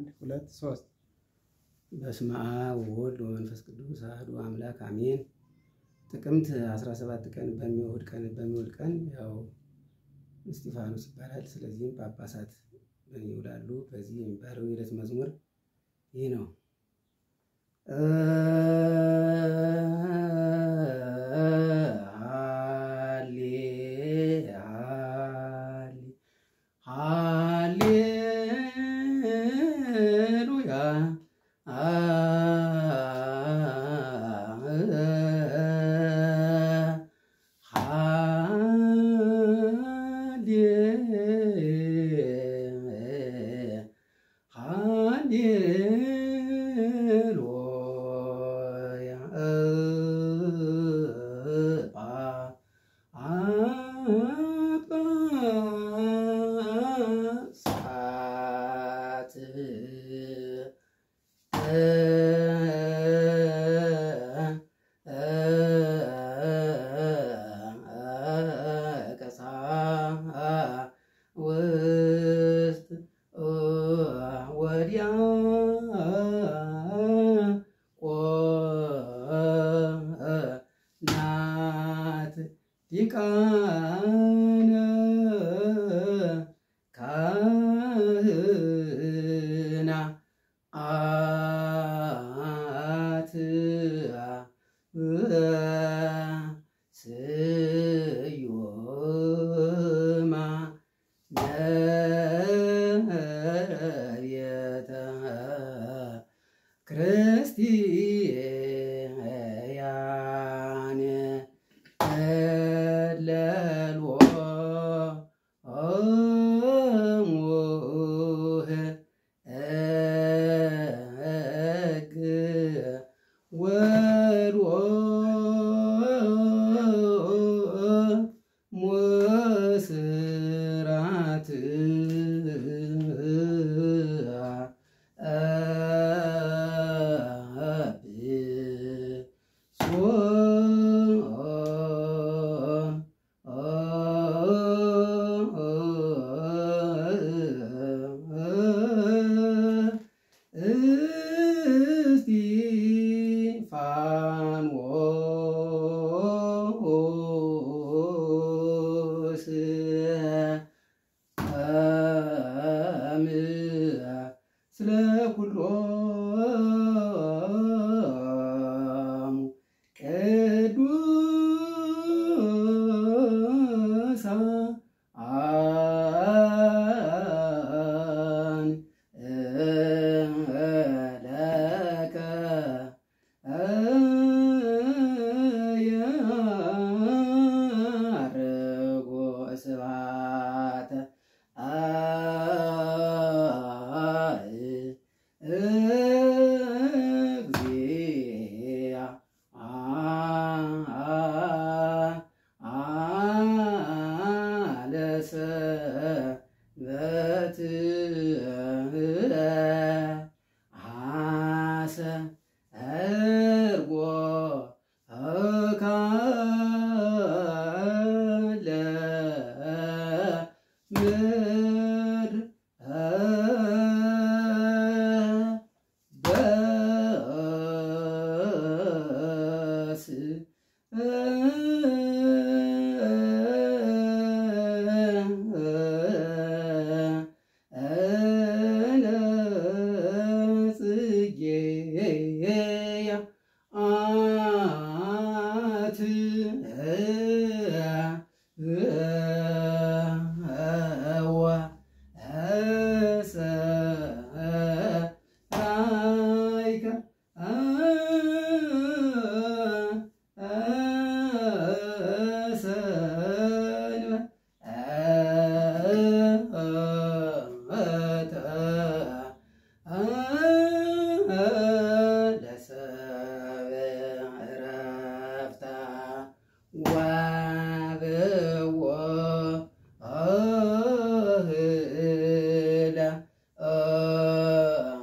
ሁለት ሶስት በስመ አብ ወወልድ ወመንፈስ ቅዱስ አሐዱ አምላክ አሜን። ጥቅምት 17 ቀን በሚውል ቀን በሚውል ቀን ያው እስጢፋኖስ ይባላል። ስለዚህም ጳጳሳት ይውላሉ። በዚህ የሚባለው የዕለት መዝሙር ይህ ነው። ሃሌ ሃሌ ሃሌሉያ ሃሌሉያ ጳጳሳት ቀሳውስት ወዲያ ናት ዲቃነ ካህና አት ስዩማ ነቤተ ክርስቲያን እለልዎሙ ሕግ ወሎሙ ስራት እስጢፋኖስ ስለ ኩሎሙ ቅዱሳን ለከ ያርጎ ስብሐተ እግዚአ አለሰበት አሰ እርጎ ካለ ምድር በስ ጽጌያ አት እወ እሰራይከ ወብዎ